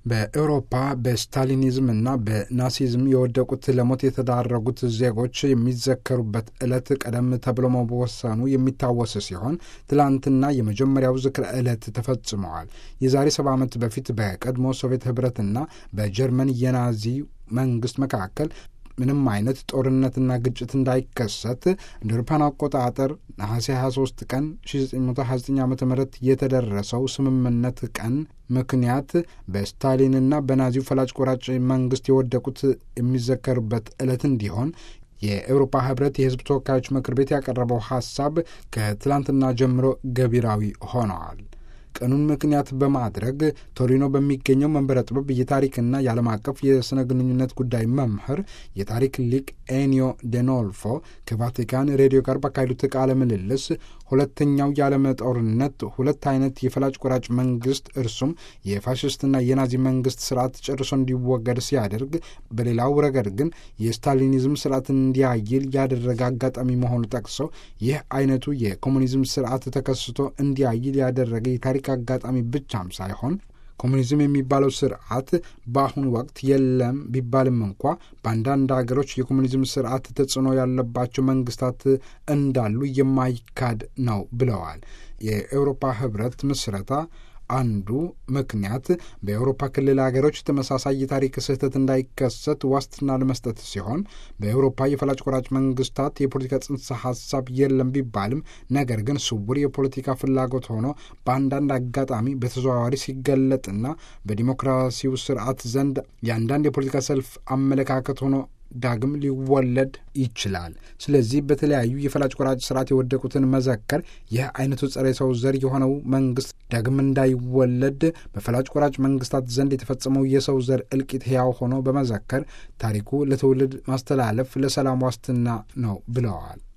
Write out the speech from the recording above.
በኤውሮፓ በስታሊኒዝም እና በናሲዝም የወደቁት ለሞት የተዳረጉት ዜጎች የሚዘከሩበት ዕለት ቀደም ተብሎ መወሰኑ የሚታወስ ሲሆን ትላንትና የመጀመሪያው ዝክረ ዕለት ተፈጽመዋል። የዛሬ ሰባ ዓመት በፊት በቀድሞ ሶቪየት ኅብረትና በጀርመን የናዚ መንግስት መካከል ምንም አይነት ጦርነትና ግጭት እንዳይከሰት እንደ አውሮፓውያን አቆጣጠር ነሐሴ 23 ቀን 1929 ዓ ም የተደረሰው ስምምነት ቀን ምክንያት በስታሊንና በናዚው ፈላጭ ቆራጭ መንግስት የወደቁት የሚዘከሩበት ዕለት እንዲሆን የኤውሮፓ ህብረት የህዝብ ተወካዮች ምክር ቤት ያቀረበው ሐሳብ ከትላንትና ጀምሮ ገቢራዊ ሆነዋል። ቀኑን ምክንያት በማድረግ ቶሪኖ በሚገኘው መንበረ ጥበብ የታሪክና የዓለም አቀፍ የሥነ ግንኙነት ጉዳይ መምህር የታሪክ ሊቅ ኤኒዮ ዴኖልፎ ከቫቲካን ሬዲዮ ጋር ባካሄዱት ቃለ ምልልስ ሁለተኛው የዓለም ጦርነት ሁለት አይነት የፈላጭ ቆራጭ መንግስት እርሱም የፋሽስትና የናዚ መንግስት ስርዓት ጨርሶ እንዲወገድ ሲያደርግ፣ በሌላው ረገድ ግን የስታሊኒዝም ስርዓት እንዲያይል ያደረገ አጋጣሚ መሆኑ ጠቅሰው ይህ አይነቱ የኮሙኒዝም ስርዓት ተከስቶ እንዲያይል ያደረገ የታሪክ አጋጣሚ ብቻም ሳይሆን ኮሙኒዝም የሚባለው ስርዓት በአሁኑ ወቅት የለም ቢባልም እንኳ በአንዳንድ ሀገሮች የኮሙኒዝም ስርዓት ተጽዕኖ ያለባቸው መንግስታት እንዳሉ የማይካድ ነው ብለዋል። የኤውሮፓ ህብረት ምስረታ አንዱ ምክንያት በኤውሮፓ ክልል ሀገሮች ተመሳሳይ የታሪክ ስህተት እንዳይከሰት ዋስትና ለመስጠት ሲሆን በኤውሮፓ የፈላጭ ቆራጭ መንግስታት የፖለቲካ ጽንሰ ሀሳብ የለም ቢባልም ነገር ግን ስውር የፖለቲካ ፍላጎት ሆኖ በአንዳንድ አጋጣሚ በተዘዋዋሪ ሲገለጥና በዲሞክራሲው ስርዓት ዘንድ የአንዳንድ የፖለቲካ ሰልፍ አመለካከት ሆኖ ዳግም ሊወለድ ይችላል። ስለዚህ በተለያዩ የፈላጭ ቆራጭ ስርዓት የወደቁትን መዘከር ይህ አይነቱ ጸረ ሰው ዘር የሆነው መንግስት ዳግም እንዳይወለድ በፈላጭ ቆራጭ መንግስታት ዘንድ የተፈጸመው የሰው ዘር እልቂት ሕያው ሆኖ በመዘከር ታሪኩ ለትውልድ ማስተላለፍ ለሰላም ዋስትና ነው ብለዋል።